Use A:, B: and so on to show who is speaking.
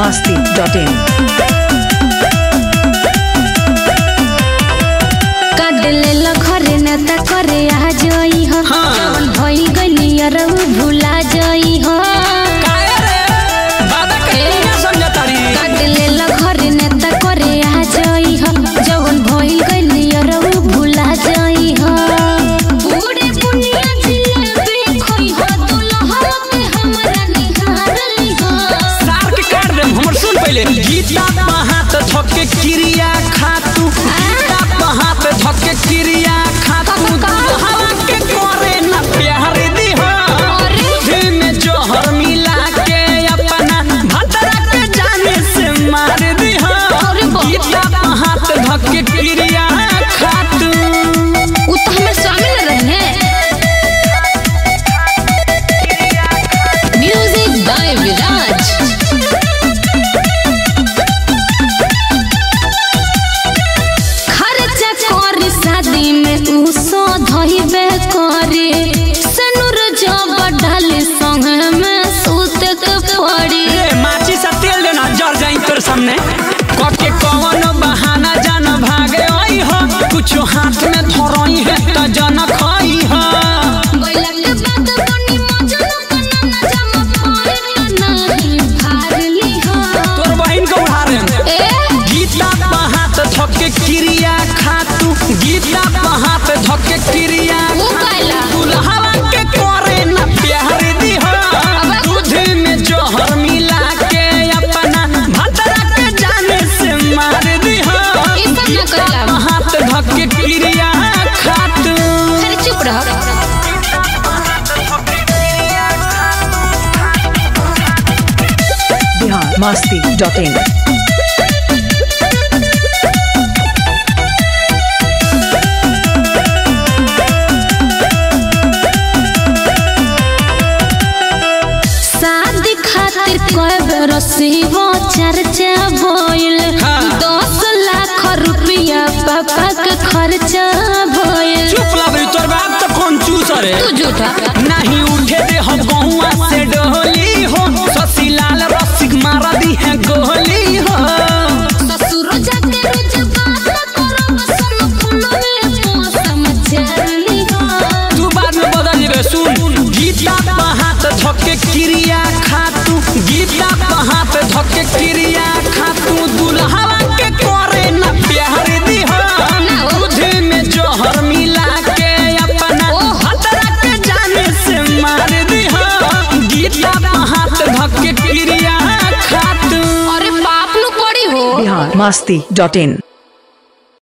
A: masti.in.
B: काटले ल घरे न त करे आ जई हो जवन भइल गइली अरउ भुला जई हो काटले ल घरे न त करे आ जई हो जवन भइल गइली अरउ भुला जई हो बूढ़े पुनिया जिलेबी खोई हो दुल्हा के हमरा निहारली हो
C: सार के काट देम हमर सुन पहिले गीता हाथ धके क्रिया खातू गीता हाथ धके क्रिया खातू दुल्हा के करे ना प्यार दी हो दूध में जोहर मिला के अपना भतरा के जाने से मार दी हो
B: अरे बाप।
C: गीता हाथ धके क्रिया खातू
B: उ तो हमें शामिल रहे म्यूजिक बाय विराज खर्चा करी शादी में उ सो धइबे करे सनुर जब डाले संग में सूत के पड़ी
C: ए, माची सा तेल देना जर जाई तोर सामने कके कवन बहाना जान भागे आई हो कुछ हाथ में धरई है त जन खाई हो
B: बैला के बाद बनी मजनू कना ना जमा पाए त नहीं फारली हो
C: तोर बहिन को उड़ारे
B: ए
C: गीता हाथ धके क्रिया खातू गीता हाथ धके क्रिया
B: वो कैला
C: दुल्हवा के करे ना प्यार दी हो दूध में जोहर मिला के अपना भतरा के जाने से मार दी हो
B: ई सब ना कैला
C: हाथ धके क्रिया खातू
B: अरे चुप रह
A: Bihar masti.in.
B: शादी खातिर कय बेर शिवो चर्चा भइल
C: हाँ।
B: दस लाख रुपया पापा के खर्चा भइल
C: चुप लाबरी तोर बाप तो कौन चूस रे
B: तू झूठा
C: नहीं उठे दे हम गहुआ से डोली हो ससीलाल रसिक मारा दी है गोली हो
B: ससुर जाके रोज बात करो बसन फुलवे मौसम चली हो
C: तू बाद में बदल जेबे सुन गीता हाथ धके क्रिया खातू गीता हाथ धके क्रिया खातू दुल्हवा के करे ना प्यार दी हो दूध में जोहर मिला के अपना भतरा के जाने से मार दी हो गीता हाथ धके क्रिया खातू
B: अरे बाप नु पड़ी हो
A: Bihar masti.in.